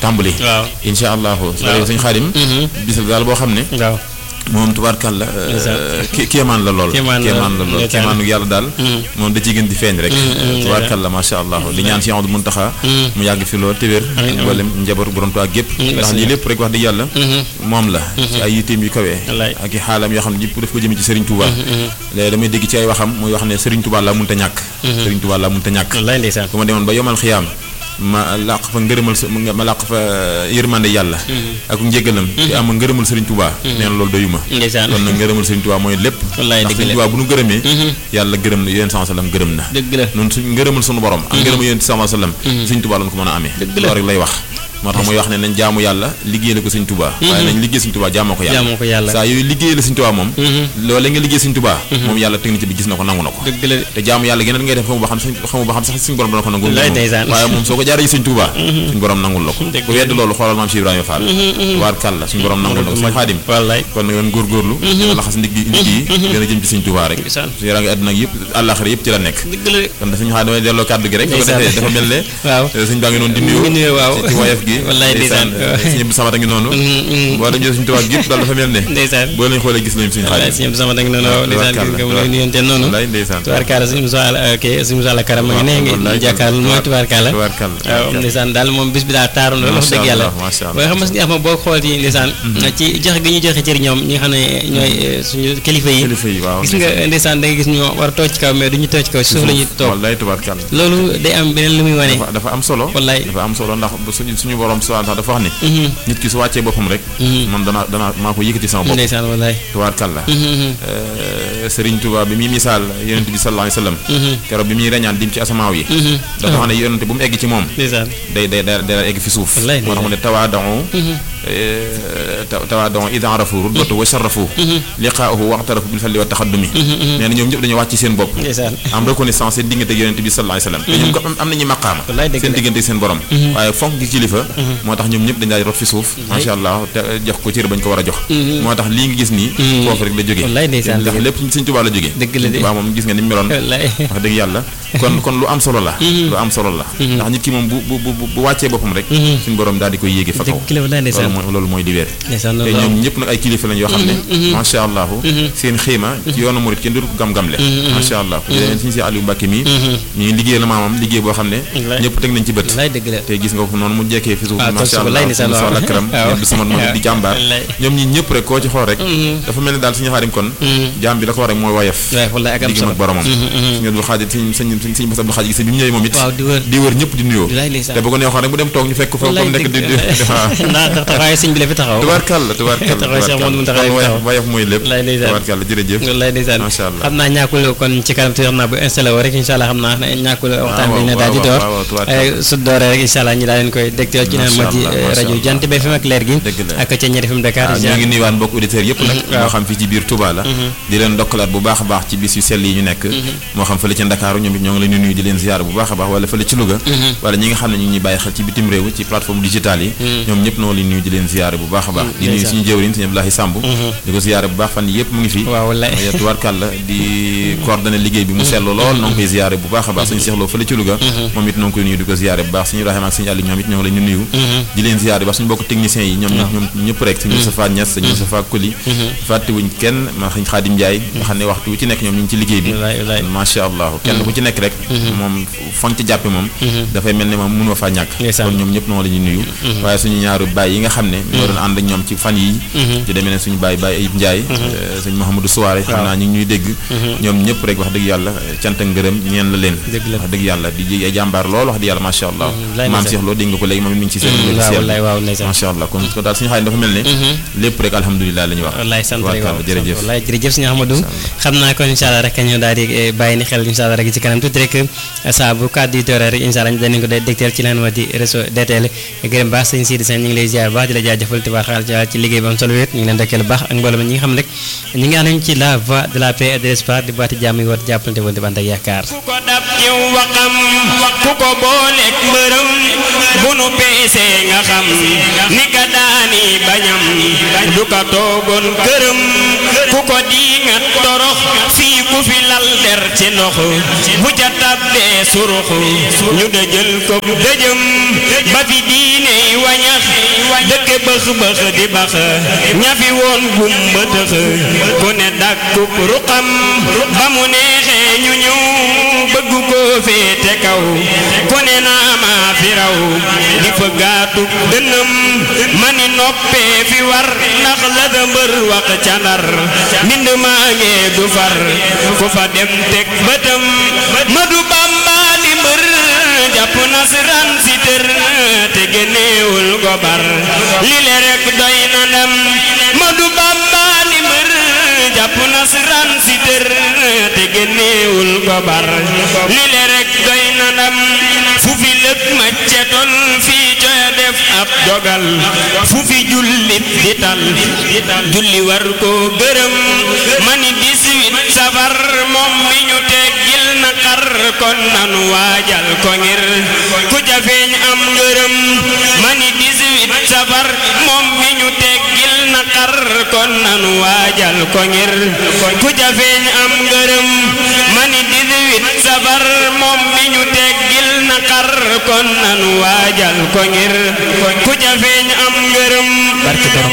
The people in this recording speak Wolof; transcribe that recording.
tàmbali waaw incha allahu su waaw. ko suñ xaadim bis la daal boo xam ne waaw moom tubaarkàlla Ndeysaan. ki kéemaan la lool Kéemaan la, kéemaan la lool ndeysaan. kéemaanu yàlla daal moom da ciy gën di feeñ rek ndeysaan. tubaarkàlla macha allah di ñaan si Amadou Muntaxa mu yàgg fi lool te wér Amiin, amiin. mboolem njaboot borom Tuubaa gépp ndax merci. lii lépp rek wax dëgg yàlla moom la ci ay yitteem yu kawee Wallaay. ak i xaalam yoo xam ne yëpp daf ko jëme ci Serigne Touba léegi damay dégg ci ay waxam muy wax ne Serigne Touba laa mënta ñàkk Serigne Touba laa mënta ñàkk wallaay ndeysaan bu ma demoon ba yomal xiyaam ma làq fa ngërëmal sa ma làq fa yërmande yàlla ak njégalam te am ngërëmal Serigne Touba nee na loolu doyuma ndeysaan kon nag ngërëmal Serigne Touba mooy lépp Wallaay, ndax dëgg Serigne la. Touba bu nu gërëmee yàlla gërëm na yéen sama sallam gërëm na dëgg la noonu suñ ngërëmal sunu borom ak ngërëmal yéen sama sallam Serigne Touba lañ ko mën a amee Dëgg la. loolu rek lay wax moo tax muy wax ne nañ jaamu yàlla liggéeyal ko Serigne Touba waaye nañ liggéey Serigne Touba jaamoo ko yàlla jaamoo ko yàlla saa yooyu liggéeyal Serigne Touba moom loolee nga liggéey Serigne Touba moom yàlla technique bi gis na ko nangu na ko dëgg la te jaamu yàlla geneen ngay def xamu ba xam sax xamu ba xam sax suñu borom dana ko nangul Wallaay ndeysaan. waaye moom soo ko jaaree ci Sëñ Tuubaa suñu borom nangul la ko Dëgg ku wedd loolu xoolal maam Cheikh Ibrahima Fall waar kàlla suñu borom nangul la ko suñu xaadim wallaay kon nag yoon góorgóorlu gën a laxas ndig yi ndig yi gën a jëm ci Sëñ Tuubaa rek Ndeysaan. su yaraa ngi àdduna ak yëpp àllaaxira yëpp ci la nekk dëgg la kon da suñu xaadim damay delloo kàddu gi rek su ko Ndeysaan. defee dafa mel ne waaw suñ baa ngi noonu di mu nuyoo ngi nuyoo waaw ci ci woyof gi wallaay ndeysaan suñu bu samata ngi noonu boo dem jël Sëñ Tuubaa gi yëpp daal dafa mel ne ndeysaan boo leen xoolee gis nañu suñu wallaay xaadim suñu sama dag noonu waaw ndeysaan gis nga mu ngi nuyonte noonu wallaay ndeysaan tubaarkaala suñu musa ok suñu musa la karam ma ngi ne wallaay ngi jàkkaarloo mooy tubaarkaala tubaarkàlla waaw ndeysaan daal moom bis bi daal taaru na wax dëgg yàlla macha allah waaye xam nga si nga xam boo xool ci ndeysaan ci joxe gi ñu joxe cër ñoom ñi nga xam ne ñooy eh, suñu kilifa yi kilifa yi waaw gis nga ndeysaan da nga gis ñu war a toog ci kaw mais duñu toog ci kaw ci suuf la ñuy toog wallaay tubaarkàlla loolu day am beneen lu muy wane dafa dafa am solo wallaay dafa am solo ndax bu suñu suñu borom subhanahu wa ta'ala dafa wax ni nit ki su wàccee boppam rek man danaa danaa maa ko yëkkati sama bopp ndeysaan wallaay tubaarkàlla Sëriñ Tuubaa bi muy misaal yonent bi sallallahu alayhi wasallam keroog bi muy reñaan dim ci asamaaw yi dafa wax ne yonent bu mu egg ci moom ndeysaan day day day day egg fi suuf Wallaay, moo tax mu ne tawaadau tawaadau ida arafu rutbatu wa sharafu liqaahu waxtarafu bil falli wa taxaddumi nee na ñoom ñëpp dañoo wàcc seen bopp ndeysaan am reconnaissance seen diggante ak yonent bi sallallahu alayhi wasallam te ñoom ko am am nañu maqaama Wallaay, dëgg seen la. diggante ak seen borom waaye fonk gi kilifa moo tax ñoom ñëpp dañ daal di rot fi suuf macha allah te jox ko cër bañ ko war a jox moo tax lii nga gis nii foofu rek la jógee Wallaay, ndeysaan, ndax dëgg. lépp Sëñ Tuubaa la jógee Dëgg la de. Sëñ Tuubaa moom gis nga ni mu meloon wallaay wax dëgg yàlla kon kon lu am solo la lu am solo la ndax nit ki moom bu bu bu bu wàccee boppam rek suñu borom daal di koy yéege fa kaw dëgg la wallaay loolu ndeysaan mooy loolu mooy di wér ndeysaan te loolu ñoom ñëpp nag ay kilifa lañ yoo xam ne macha allah seen xiima ci yoonu murit kenn du ko gam-gamle macha allah ku demee suñu si Aliou Mbacke mii ñu ngi liggéey la maamam liggéey boo xam ne Wallaay. ñëpp teg nañ ci bët wallaay dëgg la te gis nga ko noonu mu jekkee fi suuf Ah, toog macha suuf, allah wallaay ndeysaan, suñu waaw. soxla këram Waaw. ñëpp di sama moom di jàmbaar Wallaay. ñoom ñi ñëpp rek koo ci xool rek dafa mel ni daal suñu xaarim kon jaam bi la ko war rek mooy woyof waaye wallaay ak am diggam solo ak boromam suñu Abdul Xaadir suñ suñ suñ suñ Bass Abdul Xaadir gis bi mu ñëwee moom it waaw di wër di wër ñëpp di nuyoo wallaay ndeysaan te bu ko neexoon rek bu dem toog ñu fekk ko fa wallaay comme nekk di di dëgg waaw ndax ndax taxawaayu sëñ bi la fi taxaw tubaarkàlla tubaarkàlla Taxawaay Cheikh Mouhamadou Mountakha kon yi woyof taxaw. woyof mooy lépp Wallaay ndeysaan. tubaarkàlla jërëjëf wallaay ndeysaan Macha Allah. xam naa ñàkkul kon ci kanam tuuti xam naa bu installé woo rek incha allah xam naa ñàkkul waxtaan bi ne daal di waaw, door waaw, waaw, tubaarkàlla. Eh, su dooree rek incha allah ñi daal leen koy dégtal ci naan Macha ma ci Allah, eh, macha rajo Allah. Jant bi FM ak leer gi Dëgg la. ak ca ñetti FM Dakar waaw ñoo ngi nuyuwaat mbokk auditeurs yëpp nag waaw. moo xam fii ci biir Touba la di leen ndokkalaat bu baax a baax ci bis yu sell yi ñu nekk moo xam fële ci Ndakaaru ñoom it ñoo ngi leen di nuyu di leen ziyaar bu baax a baax wala fële ci Louga wala ñi nga xam ne ñu ngi ñuy bàyyi xel ci bitim réew ci plateforme digitale yi ñoom ñëpp noo leen nuyu di leen ziyaar bu baax a baax di nuyu ndeysaan. suñu jëwriñ suñu Abdoulaye Samb di ko ziyaar bu baax fan yi yëpp mu ngi fi waaw wallaay waaye tubaarkàlla di coordonné liggéey bi mu seetlu lool noo ngi koy ziyaare bu baax a baax suñu seexloo fële ci Louga moom it noo ngi koy nuyu di ko ziyaare bu baax suñu Ibrahima ak suñu Aliou ñoom it ñoo ngi leen di nuyu di leen ziyaare ba suñu bokk techniciens yi ñoom ñoom ñëpp rek suñu Moustapha Niass suñu Moustapha Koli fàttewuñ kenn ma xañ Xaadim Ndiaye nga xam ne waxtu wu ci nekk ñoom ñu ngi ci liggéey bi wallaay wallaay macha allah kenn ku ci nekk rek moom fan ci jàppe moom dafay mel ne moom mënoo faa ñàkk Ndeysaan. kon ñoom ñëpp noo la ñuy nuyu waaye suñu ñaaru baay yi nga xam ne ñoo doon ànd ak ñoom ci fan yi di demee ne suñu baay baay Ayib Ndiaye suñu Mouhamadou Souare xam naa ñu ngi ñuy dégg ñoom ñëpp rek wax dëgg yàlla cant ak ngërëm ñeen la leen Dëgg la. wax dëgg yàlla di ji ay jàmbaar lool wax dëgg yàlla macha allah lay maam ndeysaan. Cheikh Lo dégg nga ko léegi moom it mi ngi ci seen waaw logiciel wallaay waaw ndeysaan macha allah kon ko daal suñu xaalis dafa mel ne lépp rek alhamdulilah la ñuy wax wallaay sant rek waaw Tubaarkàlla, jërëjëf wallaay jërëjëf sëñ Ahmadou xam naa kon incha allah rek ñu daal di eh, bàyyi ni xel incha allah rek ci kanam tuuti rek eh, saa bu kàddu yi dooree rek incha allah ñu danañ ko day dégteel ci leen wa di réseau DTL gërëm baax sëñ Sidi Sène ñu ngi lay ziar bu baax di la jaajëfal te baax xaal ci liggéey bu am solo wéet ñu ngi leen dëkkeel bu baax ak mbooloo mi ñi nga xam ne rek ñu ngi ànd ci la voie de la paix et de l'espoir di baati jàmm yi war jàppalante woon di bànd ak yaakaar ku ko dab ciw waxam ku ko booleeg mbërëm bu nu peesee nga xam ni ka daane ni bañam du ka toogoon këram ku ko diingat torox fii ku fi lal der ci ndox bu ca tabbee surux ñu dëjël ko dëjëm ba fi diine yi wañax dëkke bëx bëx di bax ñafi woon gumba tëx ku ne dàkkub ruqam ba mu neexee ñu ñëw bëgg ko féete kaw ku ne naa maa fi raw di fa gaatu dënam mani noppee fi war ndax la da mbër wax ca ndar mbind maa ngee du far ku fa dem teg bëtam Madu Bamba di mbër jàpp nasaraan si tër te génneewul gobar li le rek doy na ndam Madu Bamba di mbër jàpp nasaraan si tër te génneewul gobar li le rek doy na ndam fu fi lëg ma cetol fii coya def ab dogal fu fi jullit di tal julli war ko gërëm mani 18 safar moom mi ñu teggil na xar kon nanu waajal ko ngir ku jafeeñ am ngërëm mani 18 safar moom mi ñu teggil na xar kon nanu waajal ko ngir ku jafeeñ am ngërëm mani 18 safar moom mi ñu teggil na xar kon nanu waajal ko ngir ku jafeeñ am ngërëm